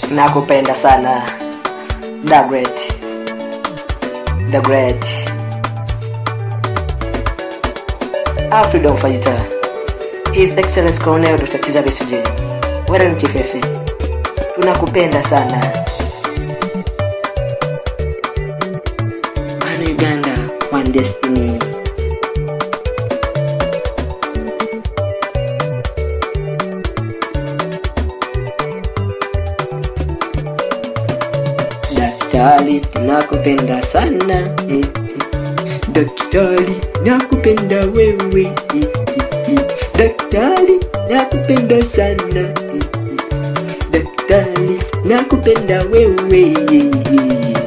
nakupenda sana the great the great our freedom fighter his excellence colonel dr kiza besije wewe ni chifefe tunakupenda sana wana uganda one destiny daktari tunakupenda sana eh, eh. daktari nakupenda wewe eh, eh, eh. daktari nakupenda sana eh, eh. daktari nakupenda wewe eh, eh.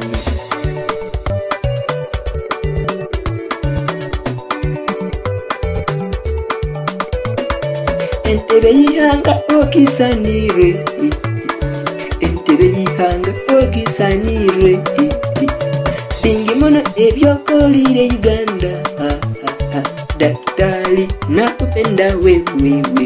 entebe y'ihanga ogisanire eh, eh. entebe y'ihanga ogisanire eh, eh. bingi muno ebyokolire uganda ah, ah, ah. daktari nakupenda wewewe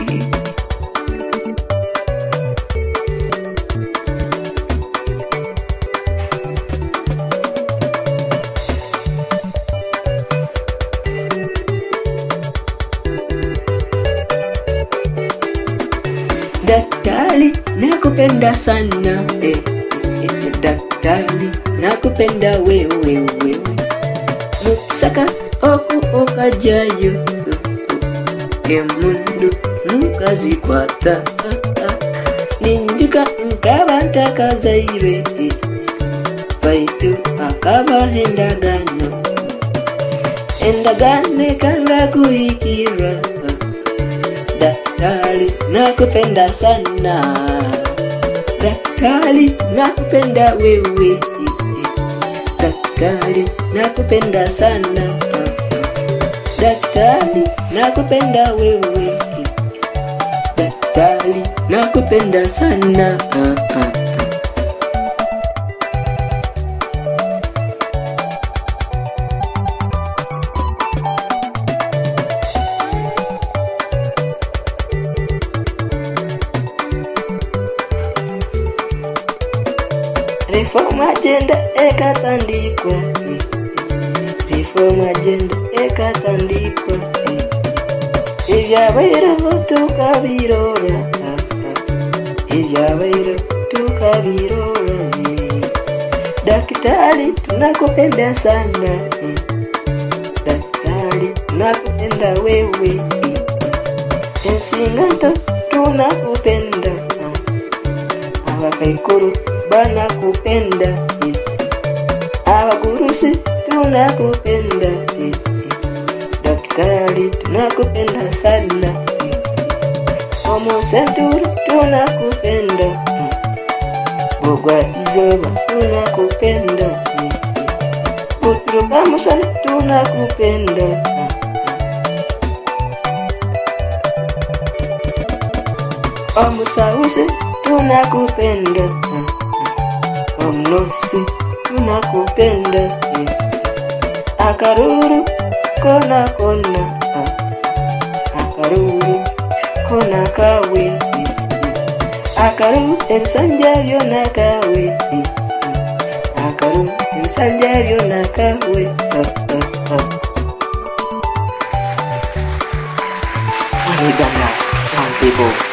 daktari nakupenda sana eh, eh, eh, daktari nakupenda wewe wewe musaka oku okajayo emundu mukazikwata ninjuka nkabantakazaire baitu akabaha endagano endagano ekanga kuhikira daktari nakupenda sana daktari nakupenda wewe daktari nakupenda sana daktari nakupenda wewe daktari nakupenda sana ah, ah, ah. reform agenda ekatandikwa reform agenda ekatandikwa ebyabairaho tukabirora ebyabairaho tukabirora daktari tunakupenda sana daktari tunakupenda wewe ensingato tunakupenda abakaikuru banakupenda abagurusi tunakupenda daktari tunakupenda sana omusenturi tunakupenda bogwa izoba tunakupenda buturubamusana tunakupenda omusausi tunakupenda omnosi tunakupenda akaruru kona kona akaruru kona kawe akaruru ebisanja byona kawe akaruru ebisanja byona kawe One Uganda, one people.